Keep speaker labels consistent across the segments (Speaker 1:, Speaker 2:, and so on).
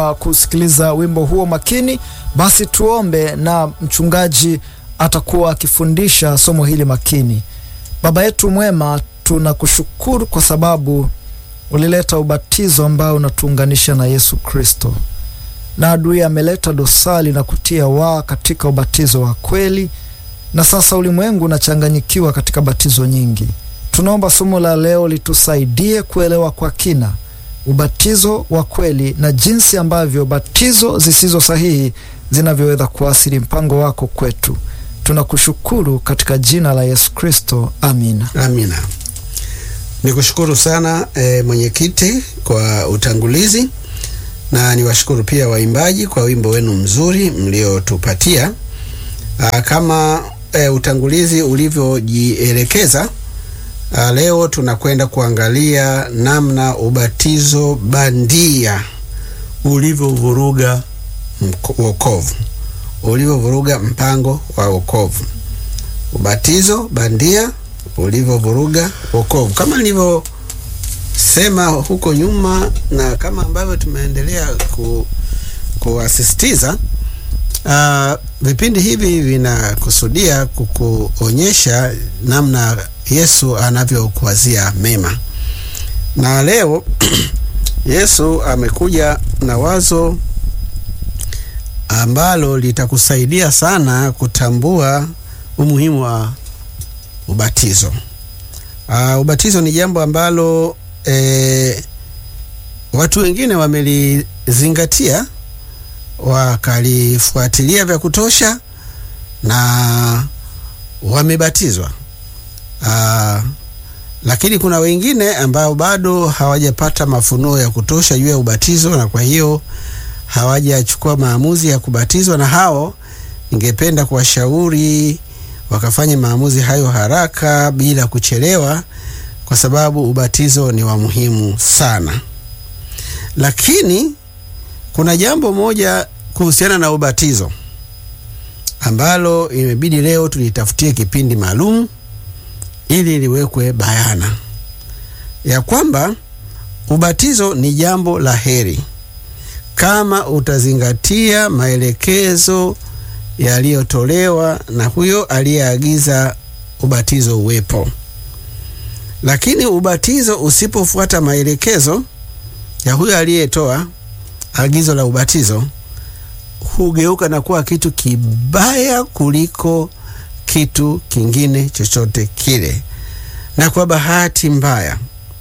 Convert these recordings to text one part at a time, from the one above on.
Speaker 1: kusikiliza wimbo huo makini, basi tuombe na mchungaji atakuwa akifundisha somo hili makini. Baba yetu mwema, tunakushukuru kwa sababu ulileta ubatizo ambao unatuunganisha na Yesu Kristo, na adui ameleta dosari na kutia waa katika ubatizo wa kweli, na sasa ulimwengu unachanganyikiwa katika batizo nyingi. Tunaomba somo la leo litusaidie kuelewa kwa kina ubatizo wa kweli na jinsi ambavyo batizo zisizo sahihi zinavyoweza kuasili mpango wako kwetu. Tunakushukuru katika jina la Yesu Kristo, amina.
Speaker 2: Amina. Nikushukuru sana e, mwenyekiti kwa utangulizi na niwashukuru pia waimbaji kwa wimbo wenu mzuri mliotupatia. Kama e, utangulizi ulivyojielekeza, leo tunakwenda kuangalia namna ubatizo bandia ulivyovuruga wokovu, ulivyovuruga mpango wa wokovu. Ubatizo bandia ulivyovuruga wokovu, kama nilivyosema huko nyuma na kama ambavyo tumeendelea ku, kuasisitiza. Uh, vipindi hivi vinakusudia kukuonyesha namna Yesu anavyokuwazia mema, na leo Yesu amekuja na wazo ambalo litakusaidia sana kutambua umuhimu wa ubatizo. Uh, ubatizo ni jambo ambalo e, watu wengine wamelizingatia wakalifuatilia vya kutosha na wamebatizwa. Uh, lakini kuna wengine ambao bado hawajapata mafunuo ya kutosha juu ya ubatizo na kwa hiyo hawajachukua maamuzi ya kubatizwa, na hao ningependa kuwashauri wakafanya maamuzi hayo haraka bila kuchelewa, kwa sababu ubatizo ni wa muhimu sana. Lakini kuna jambo moja kuhusiana na ubatizo ambalo imebidi leo tulitafutie kipindi maalum ili liwekwe bayana ya kwamba ubatizo ni jambo la heri kama utazingatia maelekezo yaliyotolewa na huyo aliyeagiza ubatizo uwepo. Lakini ubatizo usipofuata maelekezo ya huyo aliyetoa agizo la ubatizo, hugeuka na kuwa kitu kibaya kuliko kitu kingine chochote kile. Na kwa bahati mbaya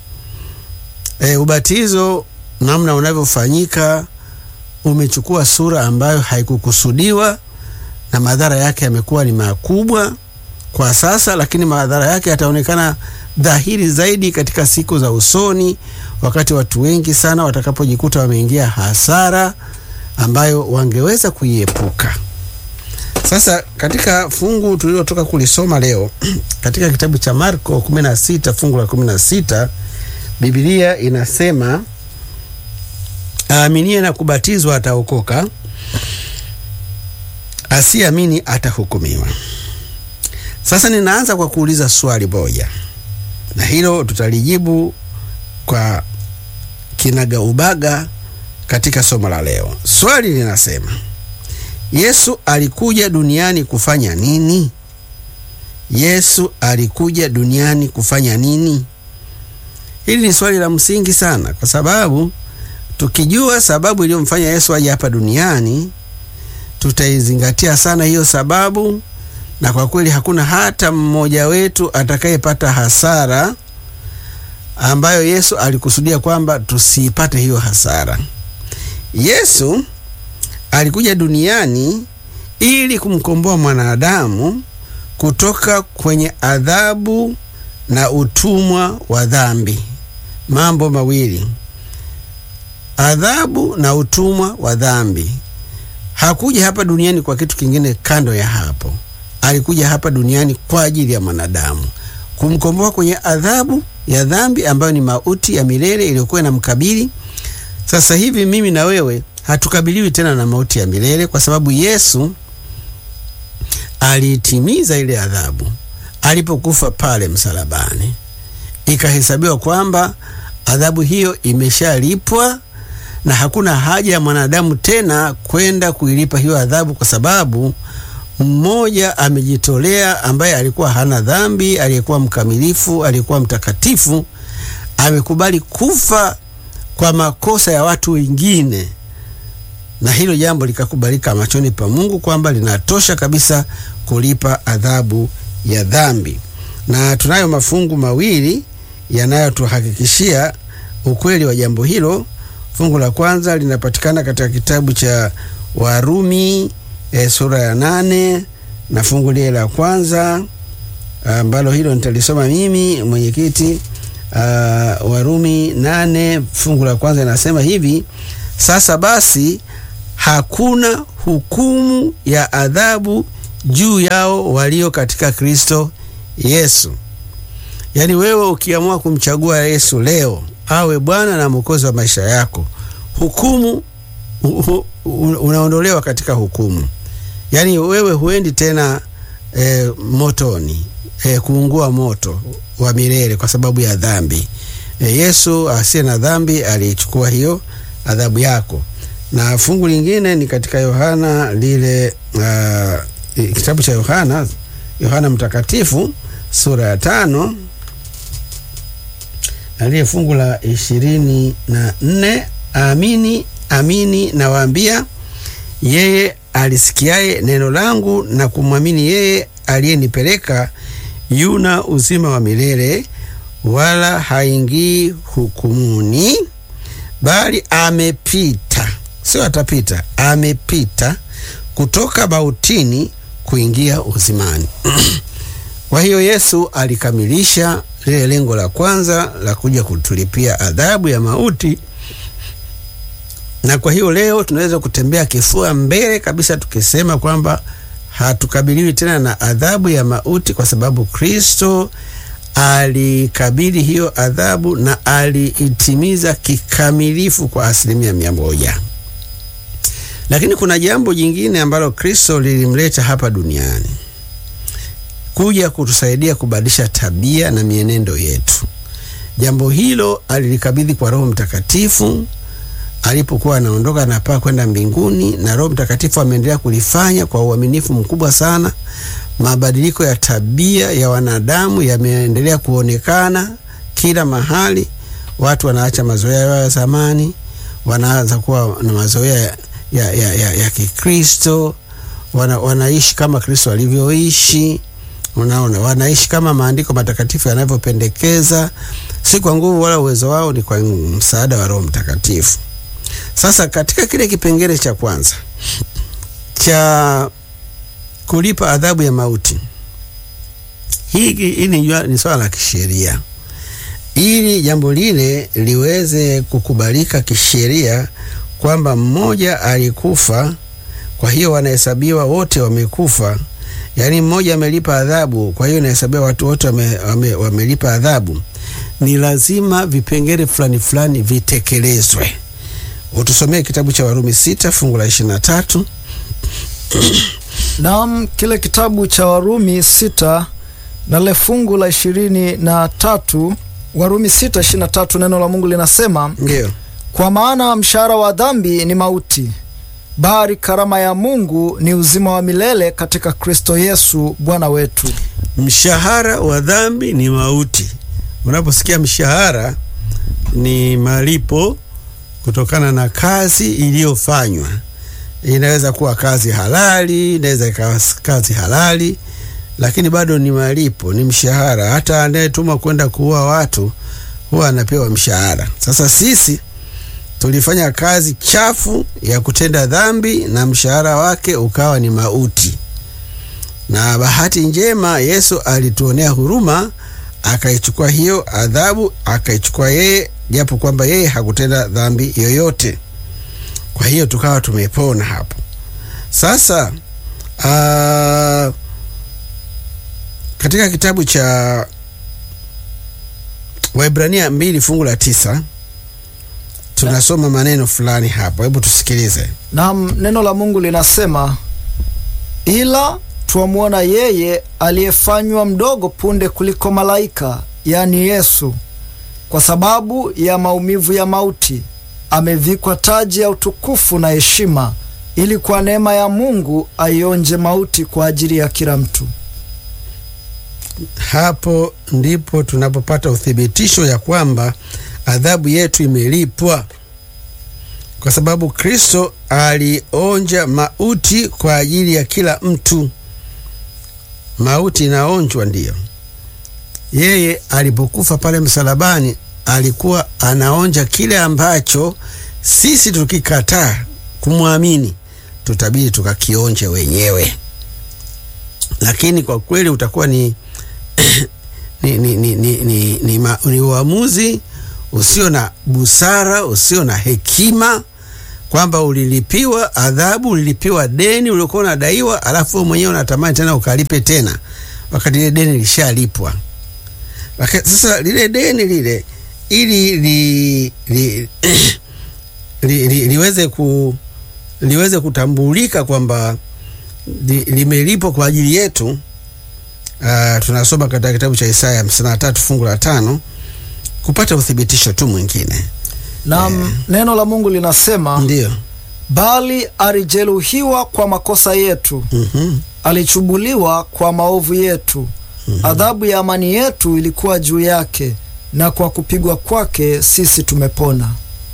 Speaker 2: e, ubatizo namna unavyofanyika umechukua sura ambayo haikukusudiwa na madhara yake yamekuwa ni makubwa kwa sasa, lakini madhara yake yataonekana dhahiri zaidi katika siku za usoni, wakati watu wengi sana watakapojikuta wameingia hasara ambayo wangeweza kuiepuka. Sasa katika fungu tulilotoka kulisoma leo katika kitabu cha Marko 16 fungu la 16, Biblia inasema aaminie na kubatizwa ataokoka, asiamini atahukumiwa. Sasa ninaanza kwa kuuliza swali moja, na hilo tutalijibu kwa kinaga ubaga katika somo la leo. Swali linasema, Yesu alikuja duniani kufanya nini? Yesu alikuja duniani kufanya nini? Hili ni swali la msingi sana, kwa sababu tukijua sababu iliyomfanya Yesu aje hapa duniani tutaizingatia sana hiyo sababu, na kwa kweli hakuna hata mmoja wetu atakayepata hasara ambayo Yesu alikusudia kwamba tusiipate hiyo hasara. Yesu alikuja duniani ili kumkomboa mwanadamu kutoka kwenye adhabu na utumwa wa dhambi. Mambo mawili, adhabu na utumwa wa dhambi. Hakuja hapa duniani kwa kitu kingine kando ya hapo. Alikuja hapa duniani kwa ajili ya mwanadamu, kumkomboa kwenye adhabu ya dhambi ambayo ni mauti ya milele iliyokuwa inamkabili. Sasa hivi mimi na wewe hatukabiliwi tena na mauti ya milele kwa sababu Yesu aliitimiza ile adhabu alipokufa pale msalabani. Ikahesabiwa kwamba adhabu hiyo imeshalipwa na hakuna haja ya mwanadamu tena kwenda kuilipa hiyo adhabu, kwa sababu mmoja amejitolea, ambaye alikuwa hana dhambi, aliyekuwa mkamilifu, aliyekuwa mtakatifu, amekubali kufa kwa makosa ya watu wengine, na hilo jambo likakubalika machoni pa Mungu kwamba linatosha kabisa kulipa adhabu ya dhambi. Na tunayo mafungu mawili yanayotuhakikishia ukweli wa jambo hilo. Fungu la kwanza linapatikana katika kitabu cha Warumi e, sura ya nane na fungu lile la kwanza ambalo hilo nitalisoma mimi mwenyekiti. Uh, Warumi nane fungu la kwanza inasema hivi: sasa basi hakuna hukumu ya adhabu juu yao walio katika Kristo Yesu. Yaani wewe ukiamua kumchagua Yesu leo awe Bwana na Mwokozi wa maisha yako, hukumu uh, uh, unaondolewa katika hukumu. Yaani wewe huendi tena e, motoni e, kuungua moto wa milele kwa sababu ya dhambi. E, Yesu asiye na dhambi alichukua hiyo adhabu yako. Na fungu lingine ni katika Yohana lile uh, kitabu cha Yohana Yohana Mtakatifu sura ya tano na lile fungu la ishirini na nne amini amini nawaambia, yeye alisikiaye neno langu na kumwamini yeye aliyenipeleka yuna uzima wa milele, wala haingii hukumuni, bali amepita, sio atapita, amepita kutoka mautini kuingia uzimani. Kwa hiyo Yesu alikamilisha lile lengo la kwanza la kuja kutulipia adhabu ya mauti, na kwa hiyo leo tunaweza kutembea kifua mbele kabisa tukisema kwamba hatukabiliwi tena na adhabu ya mauti, kwa sababu Kristo alikabili hiyo adhabu na aliitimiza kikamilifu kwa asilimia mia moja. Lakini kuna jambo jingine ambalo Kristo lilimleta hapa duniani kuja kutusaidia kubadilisha tabia na mienendo yetu. Jambo hilo alilikabidhi kwa Roho Mtakatifu alipokuwa anaondoka na paa kwenda mbinguni, na Roho Mtakatifu ameendelea kulifanya kwa uaminifu mkubwa sana. Mabadiliko ya tabia ya wanadamu yameendelea kuonekana kila mahali. Watu wanaacha mazoea yao ya zamani, wanaanza kuwa na mazoea ya, ya, ya, ya, ya Kikristo. Wana, wanaishi kama Kristo alivyoishi. Unaona, wanaishi kama maandiko matakatifu yanavyopendekeza, si kwa nguvu wala uwezo wao, ni kwa msaada wa Roho Mtakatifu. Sasa katika kile kipengele cha kwanza cha kulipa adhabu ya mauti, hii hii ni swala la kisheria. Ili jambo lile liweze kukubalika kisheria kwamba mmoja alikufa, kwa hiyo wanahesabiwa wote wamekufa Yaani mmoja amelipa adhabu, kwa hiyo inahesabiwa watu wote wame, wame, wamelipa adhabu. Ni lazima vipengele fulani fulani vitekelezwe. Utusomee kitabu cha Warumi sita fungu la ishirini na tatu.
Speaker 1: Naam, kile kitabu cha Warumi sita na le fungu la ishirini na tatu. Warumi sita ishirini na tatu, neno la Mungu linasema
Speaker 2: Ndio,
Speaker 1: kwa maana mshahara wa dhambi ni mauti bali karama ya Mungu ni uzima wa milele katika Kristo Yesu Bwana wetu.
Speaker 2: mshahara wa dhambi ni mauti. Unaposikia mshahara, ni malipo kutokana na kazi iliyofanywa. Inaweza kuwa kazi halali, inaweza ikawa kazi halali, lakini bado ni malipo, ni mshahara. Hata anayetumwa kwenda kuua watu huwa anapewa mshahara. Sasa sisi tulifanya kazi chafu ya kutenda dhambi na mshahara wake ukawa ni mauti. Na bahati njema, Yesu alituonea huruma, akaichukua hiyo adhabu, akaichukua yeye, japo kwamba yeye hakutenda dhambi yoyote. Kwa hiyo tukawa tumepona hapo. Sasa aa, katika kitabu cha Waebrania mbili fungu la tisa tunasoma maneno fulani hapo, hebu tusikilize.
Speaker 1: Naam, neno la Mungu linasema, ila twamwona yeye aliyefanywa mdogo punde kuliko malaika, yaani Yesu, kwa sababu ya maumivu ya mauti, amevikwa taji ya utukufu na heshima, ili kwa neema ya Mungu aionje mauti kwa ajili ya kila mtu.
Speaker 2: Hapo ndipo tunapopata uthibitisho ya kwamba adhabu yetu imelipwa, kwa sababu Kristo alionja mauti kwa ajili ya kila mtu. Mauti inaonjwa, ndiyo. Yeye alipokufa pale msalabani alikuwa anaonja kile ambacho sisi tukikataa kumwamini tutabidi tukakionje wenyewe, lakini kwa kweli utakuwa ni ni, ni, ni, ni, ni, ni, ma, ni uamuzi usio na busara, usio na hekima, kwamba ulilipiwa adhabu, ulilipiwa deni uliokuwa unadaiwa, alafu wewe mwenyewe unatamani tena ukalipe tena, wakati lile deni lishalipwa. Sasa lile deni lile ili li, li, li, li, liweze ku liweze kutambulika kwamba li, limelipwa kwa ajili yetu. Uh, tunasoma katika kitabu cha Isaya 53 fungu la tano kupata uthibitisho tu mwingine
Speaker 1: na
Speaker 2: Eh.
Speaker 1: neno la Mungu linasema
Speaker 2: ndio.
Speaker 1: bali alijeruhiwa kwa makosa yetu,
Speaker 2: Mhm.
Speaker 1: alichubuliwa kwa maovu yetu. Adhabu ya amani yetu ilikuwa juu yake, na kwa kupigwa kwake sisi tumepona.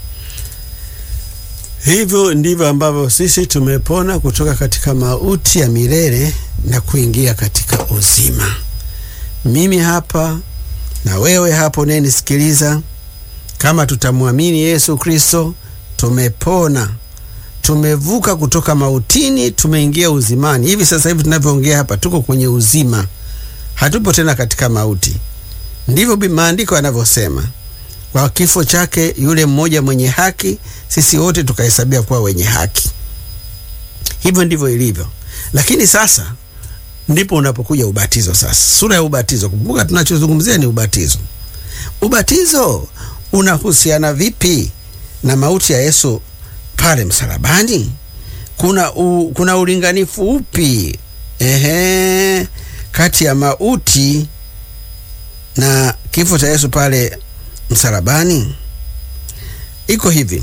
Speaker 2: Hivyo ndivyo ambavyo sisi tumepona kutoka katika mauti ya milele na kuingia katika uzima. Mimi hapa na wewe hapo unayenisikiliza, kama tutamwamini Yesu Kristo, tumepona, tumevuka kutoka mautini, tumeingia uzimani. Hivi sasa hivi tunavyoongea hapa, tuko kwenye uzima, hatupo tena katika mauti. Ndivyo bi- maandiko yanavyosema kwa kifo chake yule mmoja mwenye haki, sisi wote tukahesabia kuwa wenye haki. Hivyo ndivyo ilivyo. Lakini sasa ndipo unapokuja ubatizo. Sasa sura ya ubatizo, kumbuka tunachozungumzia ni ubatizo. Ubatizo unahusiana vipi na mauti ya Yesu pale msalabani? Kuna, u, kuna ulinganifu upi ehe, kati ya mauti na kifo cha Yesu pale msalabani? Iko hivi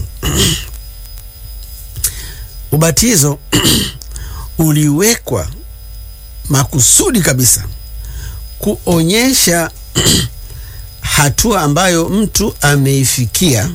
Speaker 2: ubatizo uliwekwa makusudi kabisa kuonyesha hatua ambayo mtu ameifikia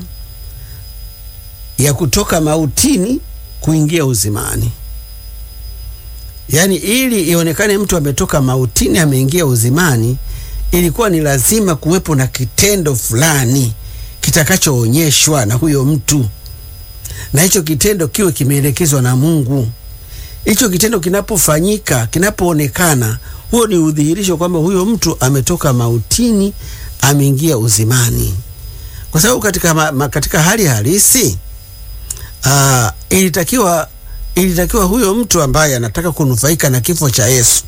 Speaker 2: ya kutoka mautini kuingia uzimani. Yaani, ili ionekane mtu ametoka mautini ameingia uzimani, ilikuwa ni lazima kuwepo na kitendo fulani kitakachoonyeshwa na huyo mtu, na hicho kitendo kiwe kimeelekezwa na Mungu. Hicho kitendo kinapofanyika, kinapoonekana, huo ni udhihirisho kwamba huyo mtu ametoka mautini ameingia uzimani, kwa sababu katika, ma, ma, katika hali halisi aa, ilitakiwa ilitakiwa huyo mtu ambaye anataka kunufaika na kifo cha Yesu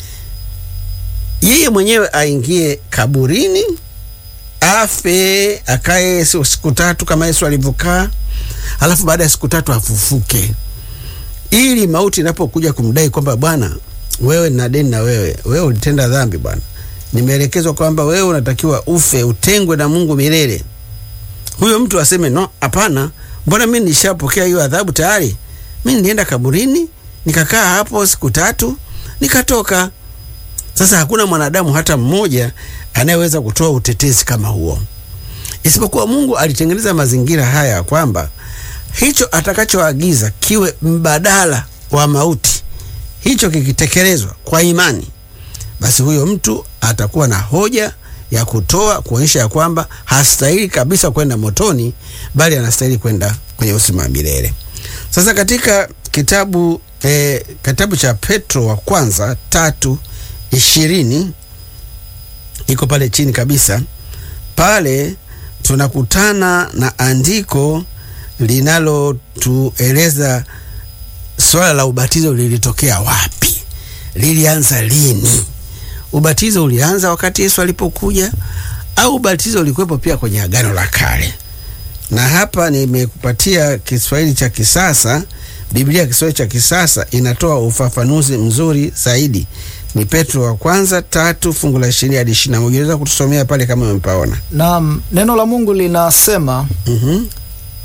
Speaker 2: yeye mwenyewe aingie kaburini afe akae siku siku tatu kama Yesu alivyokaa, alafu baada ya siku tatu afufuke, ili mauti inapokuja kumdai kwamba bwana, wewe nina deni na wewe, wewe ulitenda dhambi bwana, nimeelekezwa kwamba wewe unatakiwa ufe, utengwe na Mungu milele. Huyo mtu aseme no, hapana, mbona mimi nishapokea hiyo adhabu tayari. Mimi nilienda kaburini nikakaa hapo siku tatu nikatoka. Sasa hakuna mwanadamu hata mmoja anayeweza kutoa utetezi kama huo, isipokuwa Mungu alitengeneza mazingira haya kwamba hicho atakachoagiza kiwe mbadala wa mauti, hicho kikitekelezwa kwa imani, basi huyo mtu atakuwa na hoja ya kutoa kuonyesha ya kwamba hastahili kabisa kwenda motoni, bali anastahili kwenda kwenye uzima wa milele. Sasa katika kitabu eh, kitabu cha Petro wa kwanza tatu ishirini iko pale chini kabisa pale tunakutana na andiko linalotueleza swala la ubatizo lilitokea wapi, lilianza lini. Ubatizo ulianza wakati Yesu alipokuja au ubatizo ulikuwepo pia kwenye Agano la Kale? Na hapa nimekupatia Kiswahili cha kisasa. Biblia ya Kiswahili cha kisasa inatoa ufafanuzi mzuri zaidi. Ni Petro wa kwanza tatu fungu la ishirini hadi ishirini na moja. Unaweza kutusomea pale kama umepaona?
Speaker 1: Na neno la Mungu linasema
Speaker 2: Mhm.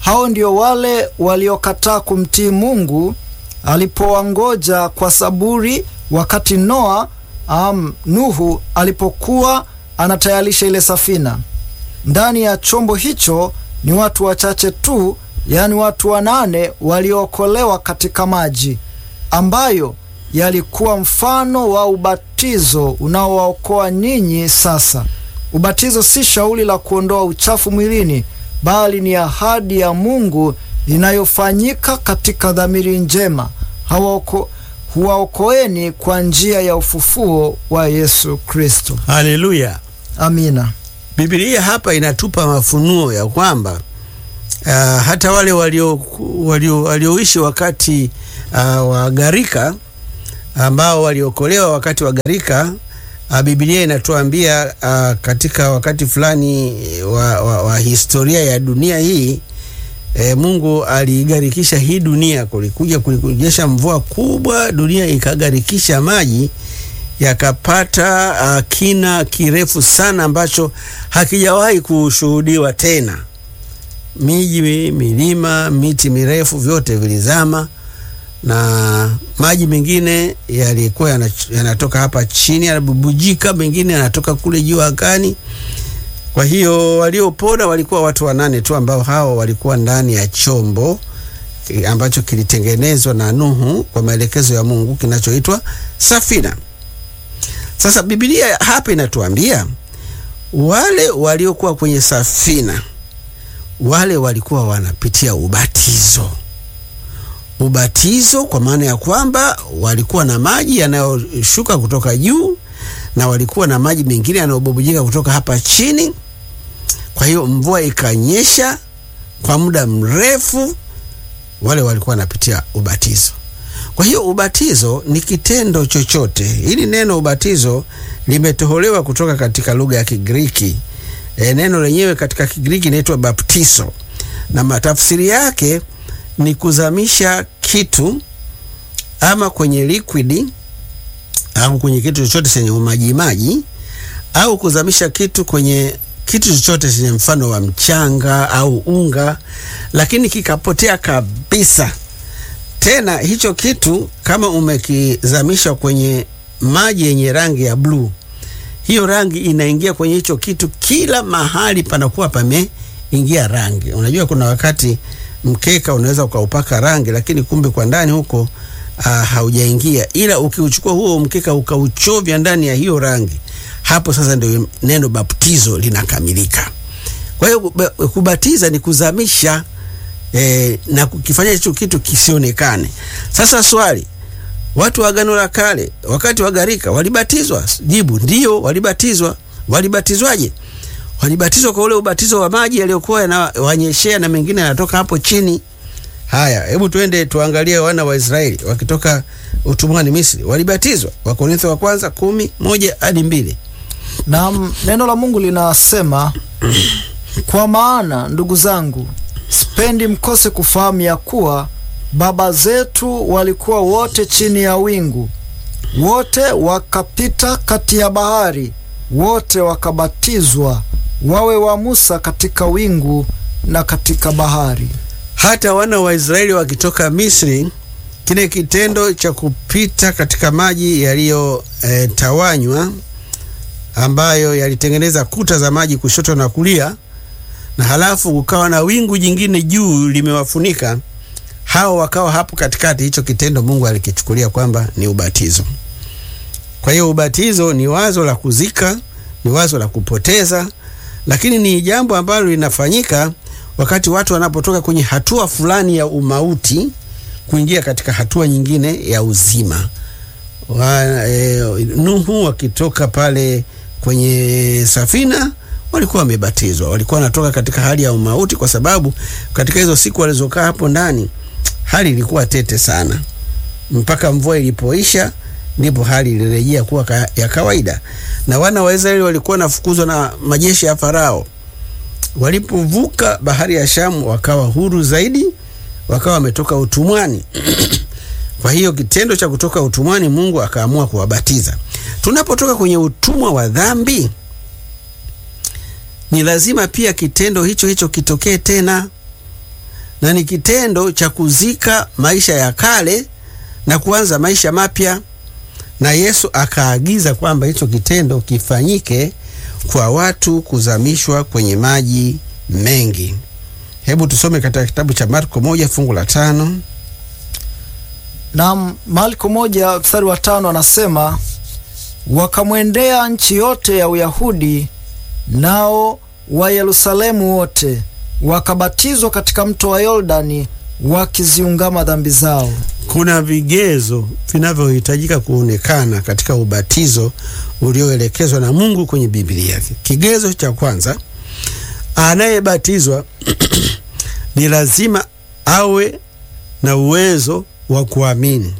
Speaker 1: hao ndio wale waliokataa kumtii Mungu alipowangoja kwa saburi wakati Noa um, Nuhu alipokuwa anatayarisha ile safina. Ndani ya chombo hicho ni watu wachache tu, yaani watu wanane waliookolewa katika maji ambayo yalikuwa mfano wa ubatizo unaowaokoa ninyi sasa. Ubatizo si shauri la kuondoa uchafu mwilini, bali ni ahadi ya Mungu inayofanyika katika dhamiri njema hawaoko huwaokoeni kwa njia ya ufufuo wa Yesu Kristo.
Speaker 2: Haleluya!
Speaker 1: Amina.
Speaker 2: Biblia hapa inatupa mafunuo ya kwamba uh, hata wale walioishi walio, walio wakati uh, wa gharika ambao waliokolewa wakati wa gharika uh, Biblia inatuambia uh, katika wakati fulani wa, wa, wa historia ya dunia hii e, Mungu aligarikisha hii dunia, kulikuja kulikujesha mvua kubwa, dunia ikagarikisha maji yakapata uh, kina kirefu sana ambacho hakijawahi kushuhudiwa tena. Miji, milima, miti mirefu vyote vilizama na maji mengine yalikuwa yanatoka hapa chini yanabubujika, mengine yanatoka kule juu angani. Kwa hiyo waliopona walikuwa watu wanane tu ambao hao walikuwa ndani ya chombo ambacho kilitengenezwa na Nuhu kwa maelekezo ya Mungu kinachoitwa safina. Sasa Biblia hapa inatuambia wale waliokuwa kwenye safina, wale walikuwa wanapitia ubatizo. Ubatizo kwa maana ya kwamba walikuwa na maji yanayoshuka kutoka juu na walikuwa na maji mengine yanayobubujika kutoka hapa chini. Kwa hiyo mvua ikanyesha kwa muda mrefu, wale walikuwa wanapitia ubatizo. Kwa hiyo ubatizo ni kitendo chochote. Hili neno ubatizo limetoholewa kutoka katika lugha ya Kigiriki. E, neno lenyewe katika Kigiriki inaitwa baptizo, na matafsiri yake ni kuzamisha kitu ama kwenye liquidi au kwenye kitu chochote chenye maji maji, au kuzamisha kitu kwenye kitu chochote chenye mfano wa mchanga au unga, lakini kikapotea kabisa. Tena hicho kitu kama umekizamisha kwenye maji yenye rangi ya bluu, hiyo rangi inaingia kwenye hicho kitu, kila mahali panakuwa pameingia rangi. Unajua, kuna wakati mkeka unaweza ukaupaka rangi, lakini kumbe kwa ndani huko uh, haujaingia, ila ukiuchukua huo mkeka ukauchovya ndani ya hiyo rangi, hapo sasa ndio neno baptizo linakamilika. Kwa hiyo kubatiza ni kuzamisha E, na kukifanya hicho kitu kisionekane. Sasa swali, watu wa Agano la Kale wakati wa gharika walibatizwa? Jibu ndio, walibatizwa. Walibatizwaje? Walibatizwa kwa ule ubatizo wa maji yaliyokuwa yanawanyeshea na mengine yanatoka hapo chini. Haya, hebu tuende tuangalie wana wa Israeli wakitoka utumwani Misri walibatizwa. Wakorintho wa kwanza kumi moja hadi mbili.
Speaker 1: Na neno la Mungu linasema kwa maana ndugu zangu sipendi mkose kufahamu ya kuwa baba zetu walikuwa wote chini ya wingu, wote wakapita kati ya bahari, wote wakabatizwa, wawe wa Musa katika wingu na katika bahari.
Speaker 2: Hata wana wa Israeli wakitoka Misri, kile kitendo cha kupita katika maji yaliyotawanywa, e, ambayo yalitengeneza kuta za maji kushoto na kulia na halafu ukawa na wingu jingine juu limewafunika hao, wakawa hapo katikati. Hicho kitendo Mungu alikichukulia kwamba ni ubatizo. Kwa hiyo ubatizo ni wazo la kuzika, ni wazo la kupoteza, lakini ni jambo ambalo linafanyika wakati watu wanapotoka kwenye hatua fulani ya umauti kuingia katika hatua nyingine ya uzima. Wa, e, Nuhu wakitoka pale kwenye safina walikuwa wamebatizwa, walikuwa wanatoka katika hali ya umauti, kwa sababu katika hizo siku walizokaa hapo ndani hali ilikuwa tete sana, mpaka mvua ilipoisha ndipo hali ilirejea kuwa ka, ya kawaida. Na wana wa Israeli walikuwa wanafukuzwa na majeshi ya Farao. Walipovuka bahari ya Shamu wakawa huru zaidi, wakawa wametoka utumwani. Kwa hiyo kitendo cha kutoka utumwani, Mungu akaamua kuwabatiza. Tunapotoka kwenye utumwa wa dhambi ni lazima pia kitendo hicho hicho kitokee tena. na ni kitendo cha kuzika maisha ya kale na kuanza maisha mapya, na Yesu akaagiza kwamba hicho kitendo kifanyike kwa watu kuzamishwa kwenye maji mengi. Hebu tusome katika kitabu cha Marko moja fungu la tano.
Speaker 1: Na Marko moja mstari wa tano anasema wakamwendea nchi yote ya Uyahudi nao wa Yerusalemu wote wakabatizwa katika mto wa Yordani wakiziungama dhambi zao.
Speaker 2: Kuna vigezo vinavyohitajika kuonekana katika ubatizo ulioelekezwa na Mungu kwenye Biblia yake. Kigezo cha kwanza, anayebatizwa ni lazima awe na uwezo wa kuamini,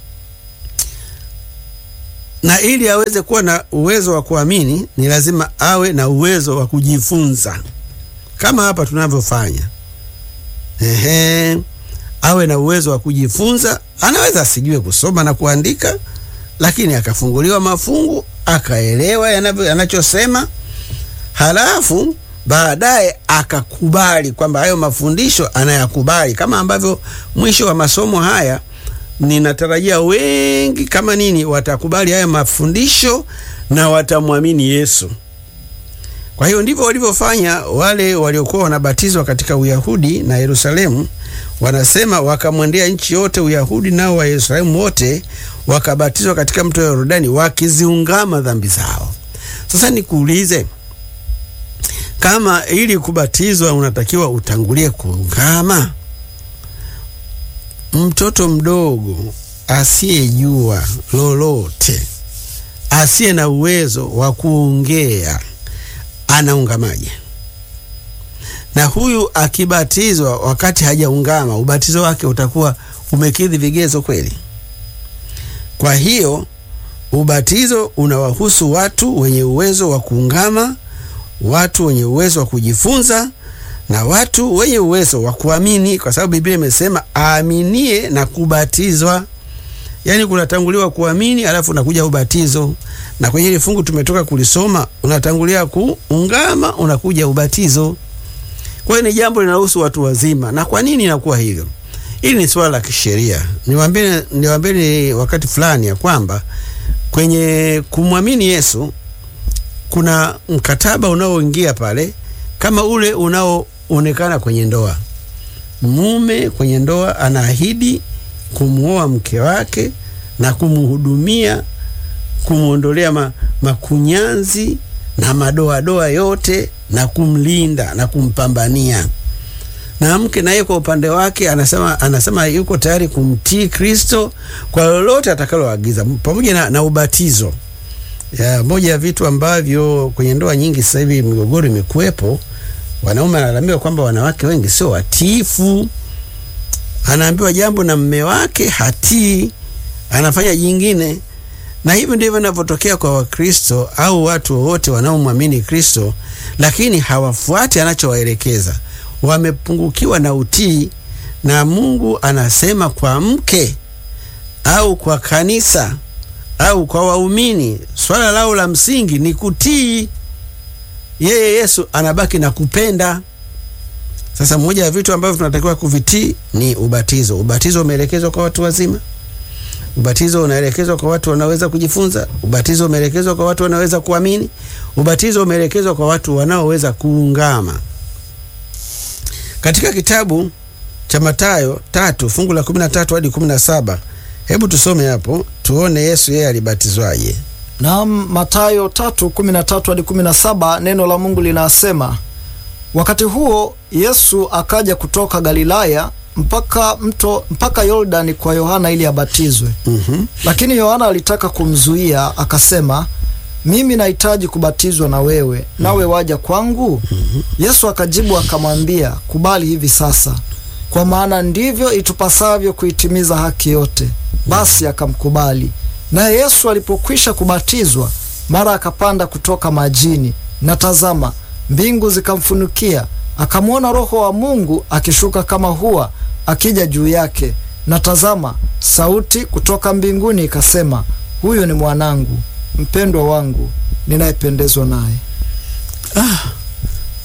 Speaker 2: na ili aweze kuwa na uwezo wa kuamini ni lazima awe na uwezo wa kujifunza, kama hapa tunavyofanya. Ehe, awe na uwezo wa kujifunza. Anaweza asijue kusoma na kuandika, lakini akafunguliwa mafungu akaelewa yanachosema, halafu baadaye akakubali kwamba hayo mafundisho anayakubali, kama ambavyo mwisho wa masomo haya ninatarajia wengi kama nini watakubali haya mafundisho na watamwamini Yesu. Kwa hiyo ndivyo walivyofanya wale waliokuwa wanabatizwa katika Uyahudi na Yerusalemu. Wanasema wakamwendea nchi yote Uyahudi nao wa Yerusalemu wote wakabatizwa katika mto wa Yordani wakiziungama dhambi zao. Sasa nikuulize, kama ili kubatizwa unatakiwa utangulie kuungama, mtoto mdogo asiyejua lolote, asiye na uwezo wa kuongea anaungamaje? Na huyu akibatizwa wakati hajaungama, ubatizo wake utakuwa umekidhi vigezo kweli? Kwa hiyo ubatizo unawahusu watu wenye uwezo wa kuungama, watu wenye uwezo wa kujifunza na watu wenye uwezo wa kuamini, kwa sababu Biblia imesema aaminie na kubatizwa. Yaani kunatanguliwa kuamini, alafu unakuja ubatizo. Na kwenye ile fungu tumetoka kulisoma, unatangulia kuungama, unakuja ubatizo. Kwa hiyo ni jambo linahusu watu wazima. Na kwa nini inakuwa hivyo? Hili ni swala la kisheria. Niwaambie, niwaambie wakati fulani ya kwamba kwenye kumwamini Yesu kuna mkataba unaoingia pale kama ule unaoonekana kwenye ndoa. Mume kwenye ndoa anaahidi kumwoa mke wake na kumhudumia, kumwondolea ma, makunyanzi na madoadoa yote na kumlinda na kumpambania. Na mke naye kwa upande wake anasema, anasema yuko tayari kumtii Kristo kwa lolote atakaloagiza pamoja na, na ubatizo. Ya, moja ya vitu ambavyo kwenye ndoa nyingi sasa hivi migogoro imekuwepo, wanaume wanalalamika kwamba wanawake wengi sio watiifu. Anaambiwa jambo na mme wake hatii, anafanya jingine. Na hivyo ndivyo inavyotokea kwa Wakristo au watu wowote wanaomwamini Kristo, lakini hawafuati anachowaelekeza, wamepungukiwa na utii. Na Mungu anasema kwa mke au kwa kanisa au kwa waumini, swala lao la msingi ni kutii. Yeye Yesu anabaki na kupenda. Sasa moja ya vitu ambavyo tunatakiwa kuvitii ni ubatizo. Ubatizo umeelekezwa kwa watu wazima, ubatizo unaelekezwa kwa watu wanaweza kujifunza, ubatizo umeelekezwa kwa watu wanaweza kuamini, ubatizo umeelekezwa kwa watu wanaoweza kuungama. Katika kitabu cha Mathayo tatu fungu la kumi na tatu hadi kumi na saba hebu tusome hapo tuone Yesu yeye alibatizwaje.
Speaker 1: Naam, Mathayo tatu kumi na tatu hadi kumi na saba neno la Mungu linasema wakati huo Yesu akaja kutoka Galilaya mpaka mto mpaka Yordani kwa Yohana ili abatizwe.
Speaker 2: Mhm.
Speaker 1: Lakini Yohana alitaka kumzuia, akasema, mimi nahitaji kubatizwa na wewe, nawe waja kwangu? Yesu akajibu akamwambia, kubali hivi sasa, kwa maana ndivyo itupasavyo kuitimiza haki yote. Basi akamkubali. Naye Yesu alipokwisha kubatizwa, mara akapanda kutoka majini, na tazama, mbingu zikamfunukia, akamwona Roho wa Mungu akishuka kama hua akija juu yake, na tazama, sauti kutoka mbinguni ikasema, huyu ni mwanangu mpendwa wangu, ninayependezwa naye.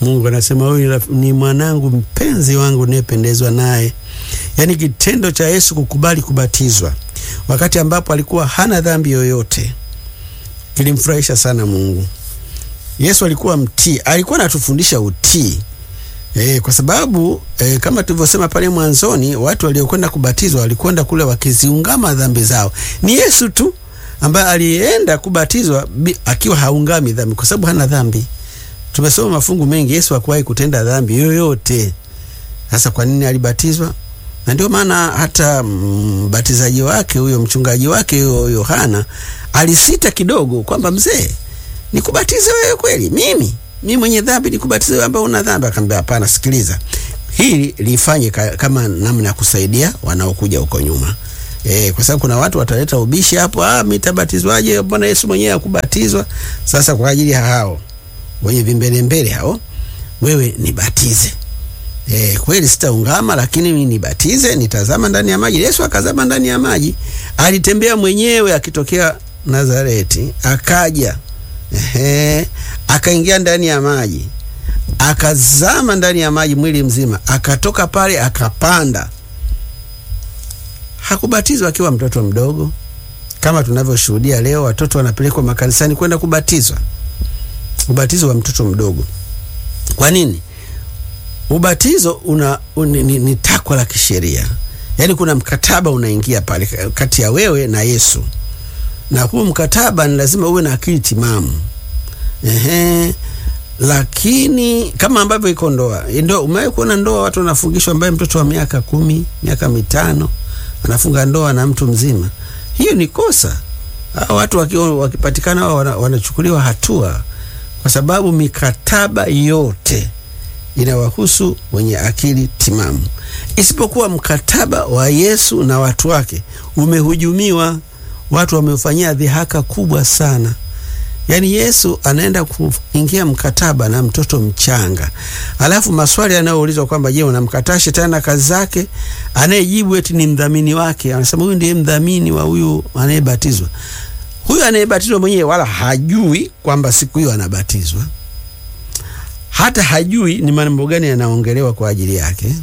Speaker 2: Mungu anasema huyu ni mwanangu mpenzi wangu niyependezwa naye. Yaani kitendo cha Yesu kukubali kubatizwa wakati ambapo alikuwa hana dhambi yoyote kilimfurahisha sana Mungu. Yesu alikuwa mtii, alikuwa anatufundisha utii e, kwa sababu e, kama tulivyosema pale mwanzoni, watu waliokwenda kubatizwa walikwenda kule wakiziungama dhambi zao. Ni Yesu tu ambaye alienda kubatizwa akiwa haungami dhambi, kwa sababu hana dhambi. Tumesoma mafungu mengi, Yesu hakuwahi kutenda dhambi yoyote. Sasa kwa nini alibatizwa? Na ndio maana hata mbatizaji wake huyo mchungaji wake huyo Yohana alisita kidogo kwamba mzee, nikubatize wewe kweli? Mimi mimi mwenye dhambi nikubatize wewe ambaye una dhambi? Akamwambia hapana, sikiliza, hili lifanye ka, kama namna ya kusaidia wanaokuja huko nyuma. E, kwa sababu kuna watu wataleta ubishi hapo, ah, mimi tabatizwaje? Mbona Yesu mwenyewe akubatizwa? Sasa kwa ajili ya hao wenye vimbele mbele hao, wewe nibatize. E, kweli sitaungama, lakini mimi nibatize, nitazama ndani ya maji. Yesu akazama ndani ya maji, alitembea mwenyewe akitokea Nazareti, akaja ehe, akaingia ndani ya maji, akazama ndani ya maji mwili mzima, akatoka pale akapanda. Hakubatizwa akiwa mtoto mdogo kama tunavyoshuhudia leo, watoto wanapelekwa makanisani kwenda kubatizwa, ubatizo wa mtoto mdogo. Kwa nini? Ubatizo una, un, ni, ni takwa la kisheria, yaani kuna mkataba unaingia pale kati ya wewe na Yesu, na huu mkataba ni lazima uwe na akili timamu. Ehe, lakini kama ambavyo iko ndoa, ndio umewahi kuona ndoa watu wanafungishwa, ambaye mtoto wa miaka kumi, miaka mitano anafunga ndoa na mtu mzima? Hiyo ni kosa. Hao watu wakiwa wakipatikana wana, wanachukuliwa hatua, kwa sababu mikataba yote inawahusu wenye akili timamu, isipokuwa mkataba wa Yesu na watu wake umehujumiwa. Watu wamefanyia dhihaka kubwa sana. Yaani Yesu anaenda kuingia mkataba na mtoto mchanga, alafu maswali yanayoulizwa kwamba je, unamkataa shetani na kazi zake? Anayejibu eti ni mdhamini wake, anasema huyu ndiye mdhamini wa huyu anayebatizwa. Huyu anayebatizwa mwenyewe wala hajui kwamba siku hiyo anabatizwa hata hajui ni mambo gani yanaongelewa kwa ajili yake,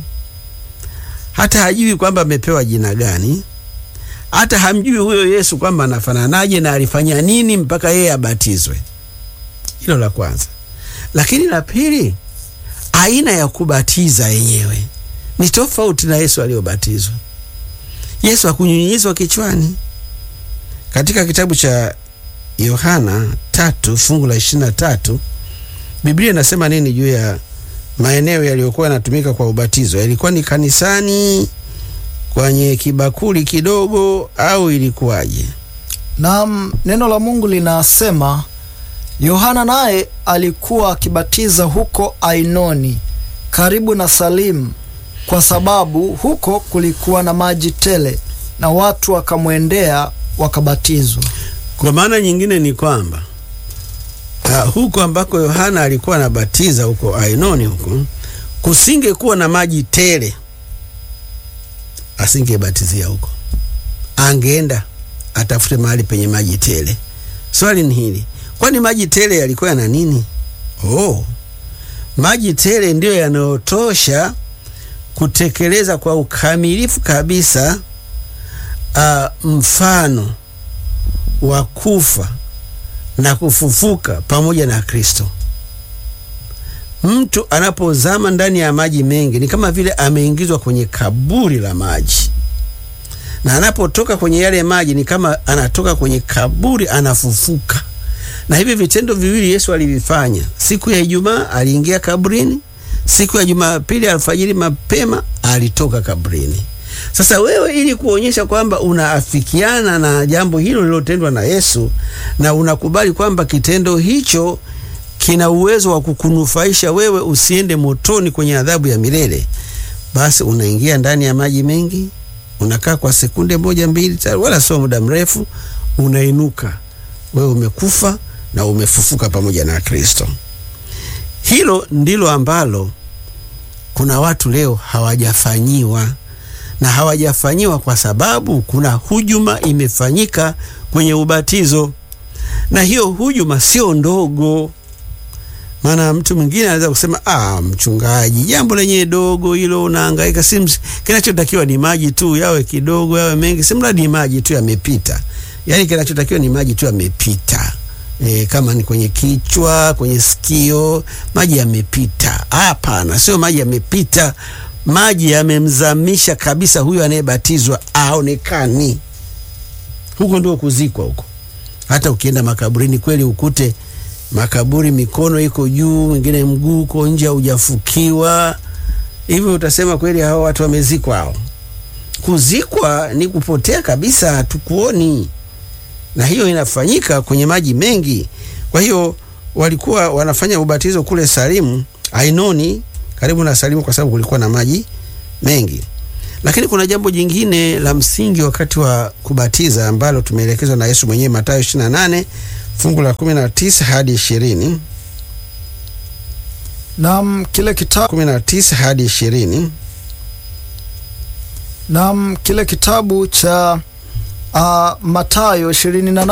Speaker 2: hata hajui kwamba amepewa jina gani, hata hamjui huyo Yesu kwamba anafananaje na alifanya nini mpaka yeye abatizwe. Hilo la kwanza. Lakini la pili, aina ya kubatiza yenyewe ni tofauti na Yesu aliyobatizwa. Yesu hakunyunyizwa kichwani. Katika kitabu cha Yohana tatu fungu la ishirini na tatu Biblia inasema nini juu ya maeneo yaliyokuwa yanatumika kwa ubatizo? Yalikuwa ni kanisani, kwenye kibakuli kidogo, au ilikuwaje?
Speaker 1: Naam, neno la Mungu linasema Yohana naye alikuwa akibatiza huko Ainoni karibu na Salimu, kwa sababu huko kulikuwa na maji tele, na watu wakamwendea wakabatizwa.
Speaker 2: Kwa maana nyingine ni kwamba Uh, huko ambako Yohana alikuwa anabatiza huko Ainoni huko kusingekuwa na maji tele, asingebatizia huko, angeenda atafute mahali penye maji tele. Swali ni hili, kwani maji tele yalikuwa yana nini? Oh, maji tele ndiyo yanayotosha kutekeleza kwa ukamilifu kabisa uh, mfano wa kufa na kufufuka pamoja na Kristo. Mtu anapozama ndani ya maji mengi ni kama vile ameingizwa kwenye kaburi la maji, na anapotoka kwenye yale maji ni kama anatoka kwenye kaburi, anafufuka. Na hivi vitendo viwili Yesu alivifanya. Siku ya Ijumaa aliingia kaburini, siku ya Jumapili alfajiri mapema alitoka kaburini. Sasa wewe ili kuonyesha kwamba unaafikiana na jambo hilo lililotendwa na Yesu na unakubali kwamba kitendo hicho kina uwezo wa kukunufaisha wewe usiende motoni kwenye adhabu ya milele, basi unaingia ndani ya maji mengi, unakaa kwa sekunde moja mbili, wala sio muda mrefu, unainuka wewe umekufa na umefufuka pamoja na Kristo. Hilo ndilo ambalo kuna watu leo hawajafanyiwa na hawajafanyiwa kwa sababu kuna hujuma imefanyika kwenye ubatizo, na hiyo hujuma sio ndogo. Maana mtu mwingine anaweza kusema ah, mchungaji, jambo lenye dogo hilo, unahangaika. Si kinachotakiwa ni maji tu, yawe kidogo yawe mengi, si mradi maji tu yamepita. Yaani kinachotakiwa ni maji tu yamepita. E, kama ni kwenye kichwa, kwenye sikio, maji yamepita. Hapana, sio maji yamepita, maji yamemzamisha kabisa huyo anayebatizwa aonekani. Huko ndio kuzikwa huko. Hata ukienda makaburini kweli ukute makaburi mikono iko juu, mwingine mguu uko nje, haujafukiwa hivyo, utasema kweli hao watu wamezikwa hao. Kuzikwa ni kupotea kabisa, hatukuoni, na hiyo inafanyika kwenye maji mengi. Kwa hiyo walikuwa wanafanya ubatizo kule Salimu, Ainoni, karibu na Salimu, kwa sababu kulikuwa na maji mengi. Lakini kuna jambo jingine la msingi wakati wa kubatiza ambalo tumeelekezwa na Yesu mwenyewe, Mathayo 28 fungu la 19 hadi 20.
Speaker 1: Naam, kile kitabu
Speaker 2: 19 hadi 20.
Speaker 1: naam, kile kitabu cha uh, Mathayo 28